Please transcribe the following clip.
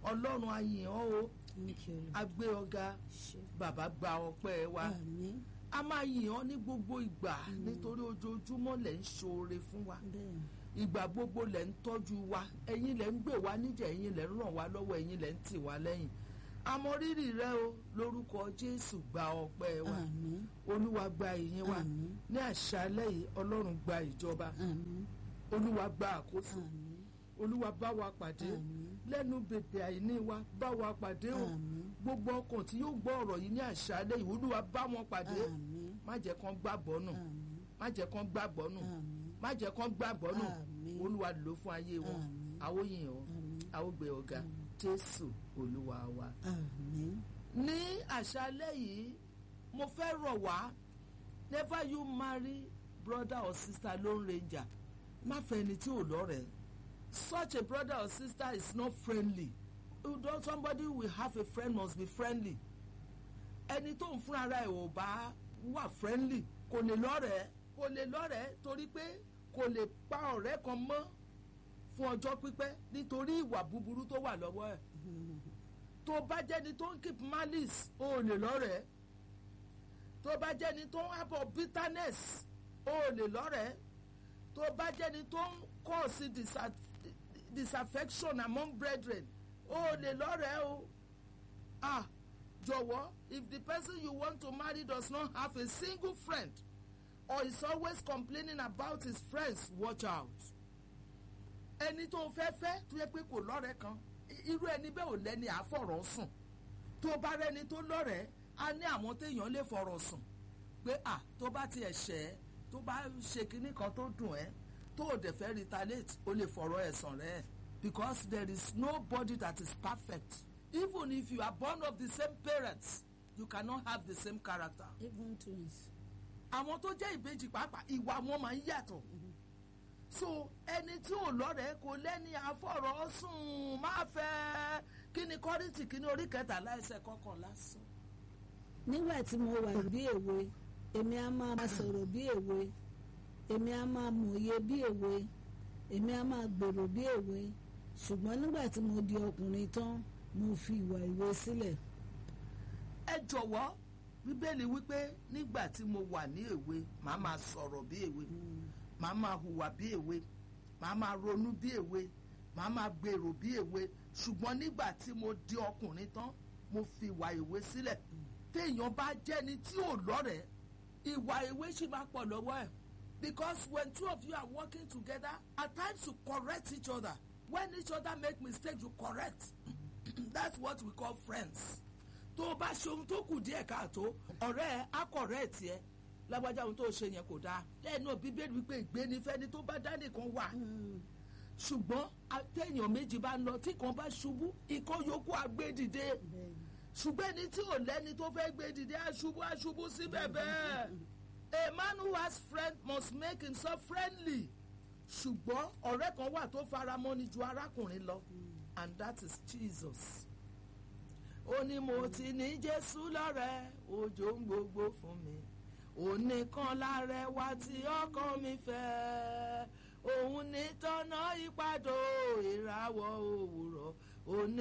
ọlọ́run a yìn ọ́ o Thank you, Lord. a gbé ọ̀gá Ṣé. bàbá gba ọpẹ́ wa Àmín. a máa yìn ọ́ ní gbogbo ìgbà nítorí ojoojúmọ́ lẹ̀ ń ṣoore fún wa Bẹ́ẹ̀. ìgbà gbogbo lẹ̀ ń tọ́jú wa ẹ̀yin lẹ̀ ń gbè wá níjà ẹ̀yin lẹ̀ ń ràn wá lọ́wọ́ ẹ̀yin lẹ̀ ń tì wá lẹ́yìn àmọ́ rírì rẹ o lórúkọ jésù gba ọpẹ́ wa Àmín. olúwa gba ìyìn wa Àmín. ní àṣálẹ́ yìí ọlọ́run gba ìjọba Àmín. olúwa gba àkóso Àmín. olúwa bá wa pàdé Àmín. lẹ́nu bèbè àìní wa bá wa pàdé o Àmín. gbogbo ọkàn tí yóò gbọ́ ọ̀rọ̀ yìí ní àṣálẹ́ yìí olúwa bá wọn pàdé Àmín. má jẹ́ kán gbàgbọ́ nù Àmín. má jẹ́ kán gbàgbọ́ nù Àmín. má jẹ́ kán gbàgbọ́ nù Àmín. olúwa lò fún ayé wọn Àmín. àwọn yìnyín o Àmín. àwọn gbé ọ̀gá jésù olúwa wa. Àmín. ní àṣálẹ́ yìí mo fẹ́ rọ̀ wá never you marry brother or sister lone ranger má fẹ́ ẹni tí ò lọ́rẹ̀ẹ́ such a brother or sister is not friendly you don't somebody who will have a friend must be friendly ẹni tó ń fúnra rẹ̀ ò bá wà friendly kò lè lọ́rẹ̀ẹ́ kò lè lọ́rẹ̀ẹ́ torí pé kò lè pa ọ̀rẹ́ kan mọ́ fún ọjọ́ pípẹ́ nítorí ìwà búburú tó wà lọ́wọ́ ẹ̀ tó bá jẹ́ni tó ń keep malice o ò lè lọ́rẹ̀ẹ́ tó bá jẹ́ni tó ń harbour bitterness o ò lè lọ́rẹ̀ẹ́ tó bá jẹ́ni tó ń cause disa- disaffection among brethren o ò lè lọ́rẹ̀ẹ́ o ah jọ̀wọ́ if the person you want to marry does not have a single friend or is always complaining about his friends watch out ẹni tó fẹ́ fẹ́ tó yẹ pé kò lọ́rẹ̀ẹ́ kan i- irú ẹni bẹ́ẹ̀ ò lẹ́ni àfọ̀rọ̀ sùn tó bá rẹ́ni tó lọ́rẹ̀ẹ́ á ní àwọn téèyàn lè fọ̀rọ̀ sùn pé à tó bá tiẹ̀ ṣẹ̀ ẹ́ tó bá ṣe kinní kan tó dùn ẹ́ tó o dẹ̀ fẹ́ retaliate o lè fọ̀rọ̀ ẹ̀sàn rẹ̀ because there is nobody that is perfect even if you are born of the same parents you cannot have the same character Even twins. àwọn tó jẹ́ ìbejì pàápàá ìwà wọn máa ń yàtọ̀ so ẹni tí ò lọ́rẹ̀ẹ́ kò lẹ́ni àfọ̀rọ̀ sùn máa fẹ́ kí ni kọ́rìntì kí ni orí kẹtàlá ẹsẹ̀ kọkànlá sùn. nígbà tí mo wà bí èwe èmi á máa sọ̀rọ̀ bí èwe èmi á máa mòye bí èwe èmi á máa gbèrò bí èwe ṣùgbọ́n nígbà tí mo di ọkùnrin tán mo fi ìwà ìwé sílẹ̀ ẹ jọ̀wọ́ bíbélì wípé nígbà tí mo wà ní èwe màá máa sọ̀rọ̀ bí èwe màá máa hùwà bí èwe màá máa ronú bí èwe màá máa gbèrò bí èwe ṣùgbọ́n nígbà tí mo di ọkùnrin tán mo fi ìwà èwe sílẹ̀ téèyàn bá jẹ́ni tí ò lọ́rẹ̀ẹ́ ìwà èwe sì máa pọ̀ lọ́wọ́ ẹ̀ because when two of you are working together at times you correct each other when each other make mistake you correct that's what we call friends tó o bá ṣe ohun tó kù díẹ̀ káàtó ọ̀rẹ́ ẹ á correct ẹ lágbájá ohun tó o ṣe yẹn kò dáa lẹ́nu bíbélì wípé ìgbénifẹ́ni tó bá dá nìkan wà ṣùgbọ́n àtẹ̀yàn méjì bá ń lọ tí kan bá ṣubú ikán yòókù á gbé dìde ṣùgbọ́n ẹni tí ò lẹ́ni tó fẹ́ gbé dìde á ṣubú á ṣubú síbẹ̀ bẹ́ẹ̀ a man who has friend must make himself friendly ṣùgbọ́n ọ̀rẹ́ kan wà tó faramọ́ni ju arákùnrin lọ and that is Jesus ó ní mo ti ní Jésù lọ́rẹ́ òjò ń gbogbo fún mi òun kan lárẹwà tí ọkàn mi fẹ́ òun ní tọ́nà ìpàdó ìràwọ̀ òwúrọ̀ òun